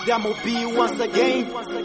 Zamo B once again.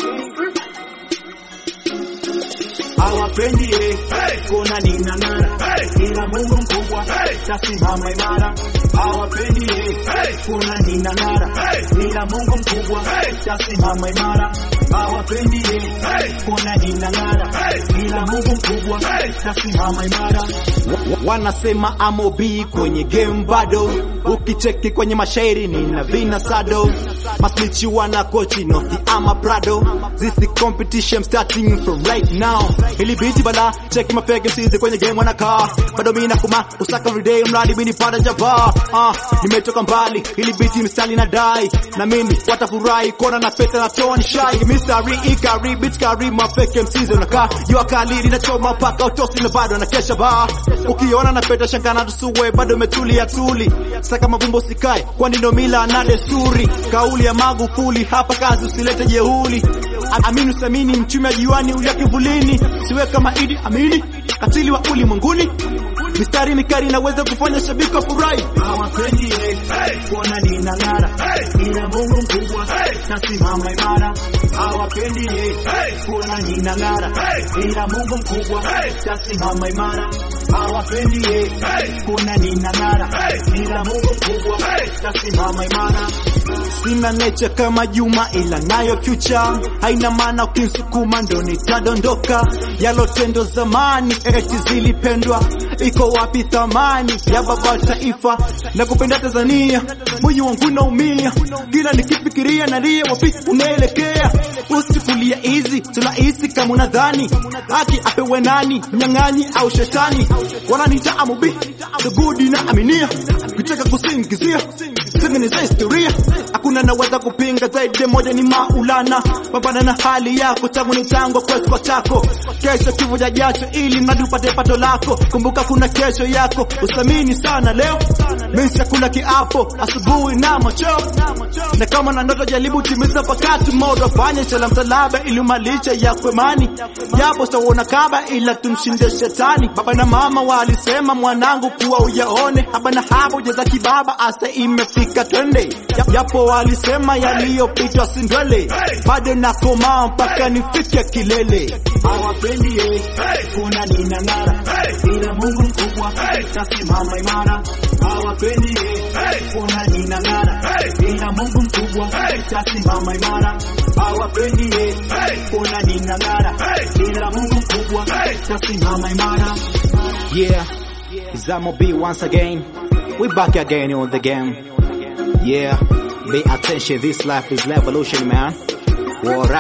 Hawapendi eh, kuna ninang'ara, ila Mungu mkubwa tasimama imara. Hawapendi eh, kuna ninang'ara, ila Mungu mkubwa tasimama imara. Hawapendi eh, kuna ninang'ara, ila Mungu mkubwa tasimama imara. Wa- Wanasema amobi kwenye game bado, ukicheki kwenye mashairi nina vina sado, masnichi wana kochi nothi ama prado, this is competition starting from right now. Ili biti bala, cheki mafege msizi kwenye game wanakaa, bado mimi nakuma usaka everyday mradi mimi nipata jaba. Ah, nimetoka mbali, ili biti mstali na dai, na mimi watafurahi kona na peta na toni shy, mistari ikari beat kari mafeke msizi unakaa, jua kali linachoma paka utosi na bado na kesha ba. Ukiona na peta shangana tusuwe bado umetulia tuli, saka mavumbo sikae, kwani ndo mila na desturi, kauli ya Magufuli hapa kazi usilete jeuli. A- Amini usamini mchumi ajiwani ulia kivulini, siwe kama Idi Amini katili wa ulimwenguni. Mistari mikali inaweza kufanya shabiki furahi. Hawapendi eh, kuona ninang'ara, ila Mungu mkubwa tasimama imara. Hawapendi eh, kuona ninang'ara, ila Mungu mkubwa tasimama imara. Hawapendi eh, kuona ninang'ara, ila Mungu mkubwa tasimama imara. Sina nature kama Juma ila nayo future, haina maana ukinsukuma ndo nitadondoka. Yalotendo zamani eti zilipendwa, iko wapi thamani ya baba wa taifa na kupenda Tanzania? Moyo wangu naumia kila nikifikiria, nalia wapi unaelekea. Usifulia hizi tunahisi kama unadhani haki apewe nani, mnyang'anyi au shetani? Wananiita amubi dugudi na aminia, kitaka kusingizia tengeneza historia, hakuna naweza kupinga zaidi ya moja, ni Maulana. Pambana na hali yako, tangu ni tangu kwesi kwa chako, kesho kifo cha jacho, ili mradi upate pato lako. Kumbuka kuna kesho yako, usamini sana leo. Mimi chakula kiapo asubuhi na macho, na kama na ndoto jaribu timiza wakati mmoja, fanya inshallah msalaba ili umalishe ya kwemani, japo sawona kaba ila tumshinde shetani. Baba na mama walisema mwanangu kuwa uyaone haba na hapo jeza kibaba asa imefika twende, japo walisema yaliyopitwa sindwele, bado nakomaa mpaka nifike kilele. Hawapendi eh, kuna ninang'ara, ila Mungu mkubwa tasimama imara. Hawapendi eh, kuna ninang'ara, ila Mungu mkubwa tasimama imara. Hawapendi eh, kuna ninang'ara, ila Mungu mkubwa tasimama imara. Yeah, Zamo B once again. We back again on the game. Yeah, pay attention. This life is revolution, man. Wara.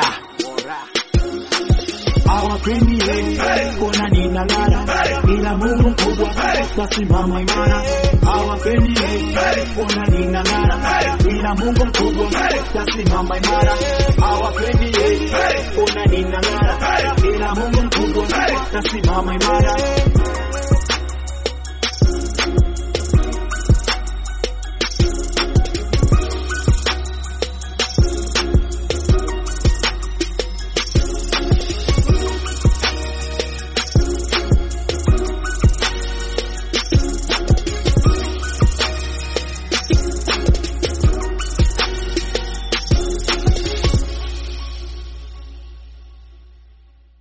Hawapendi eh, kuna ninang'ara, ila Mungu mkubwa tasimama imara. Hawapendi eh, kuna ninang'ara, ila Mungu mkubwa tasimama imara. Hawapendi eh, kuna ninang'ara, ila Mungu mkubwa tasimama imara.